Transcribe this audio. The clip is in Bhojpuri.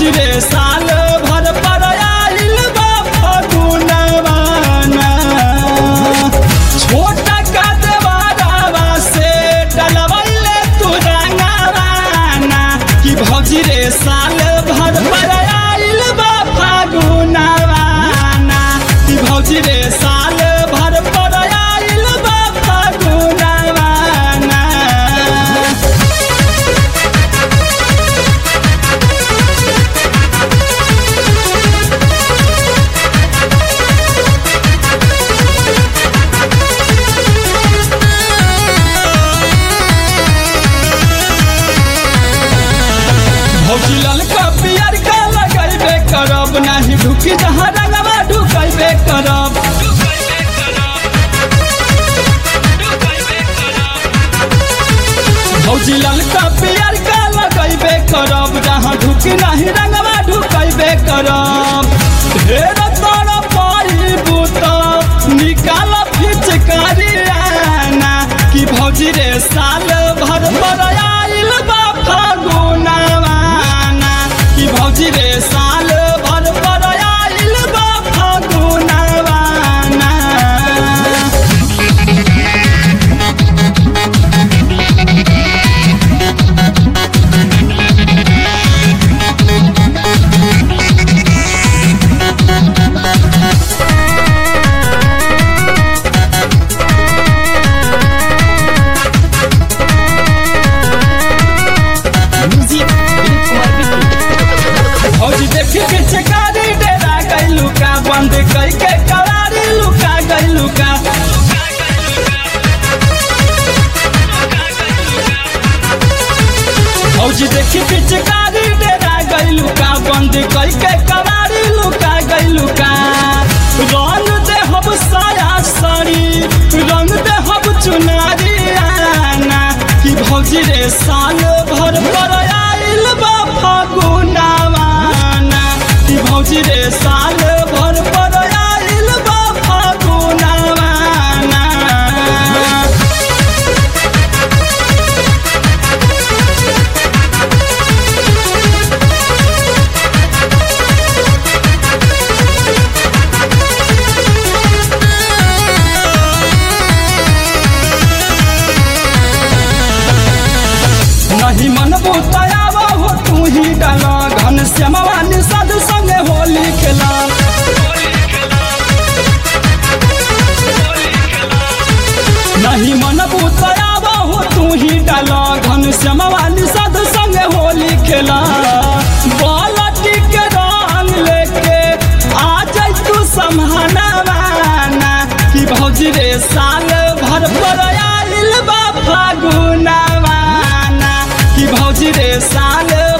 भौजी रे साल भर पर आइल बा फगुनवाना छोटा का देवारावा से डलवैले तू रंगवाना कि भौजी रे साल भर पर आइल बा फगुनवाना कि भौजी रे साल भर पर आइल बा फगुनवाना भौजी ललका पियर का लगैबे करब नाही ढुकी जहाँ रंगवा ढुकैबे करब भौजी ललका पियर का लगैबे करब जहाँ ढुकी नहीं रंगवा ढुकैबे करब ढेर तर पाइबू त निकाल फिचकारी आना कि भौजी रे साल भर पर आइल बा फगुनवाना कि भौजी रे साल भर पर आइल बा फगुनवाना भौजी देखी के चकारी डेरा गइलू का बंद कई के कवारी लुका गइलू का भौजी देखी के चकारी डेरा गइलू का बंद कई के कवारी लुका गइलू का रंग दे हम साया साड़ी रंग दे हम चुनारी आना कि भौजी रे साल भर पर आइल बा फगुनवाना कि भौजी रे साल भर पर आइल बा फगुनवाना नहीं मन बुतायाव हो तू ही डाला घन श्यामवा निषाद संगे होली खेला नहीं मन बुतायाव हो तू ही डाला घन श्यामवा निषाद संगे होली खेला बालटी के रंग लेके आ जाई तू समहनवाना कि भौजी रे साल भर पर आइल बा फागुनवाना कि भौजी रे साल